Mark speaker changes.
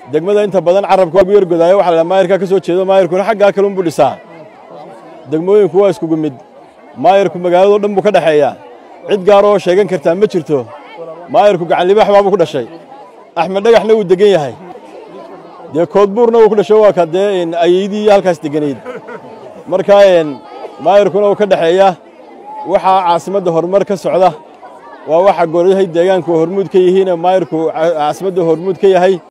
Speaker 1: degmada inta badan carabka waa gu yargodaayo waxa la maayirkaa ka soo jeedo maayirkuna xaggaa kale unbuu dhisaa degmooyinku waa iskugu mid maayirku magaaladoo dhan buu ka dhexeeyaa cid gaar oo sheegan kartaa ma jirto maayirku gacanlibaax baabuu ku dhashay axmed dhagaxna wuu degan yahay dee koodbuurna wuu ku dhasho waa ka dee ayeydii halkaas deganayd marka maayirkuna wuu ka dhexeeyaa waxaa caasimadda horumar ka socda waa waxa golahay deegaanku hormuud ka yihiin maayirku caasimadda hormuud ka yahay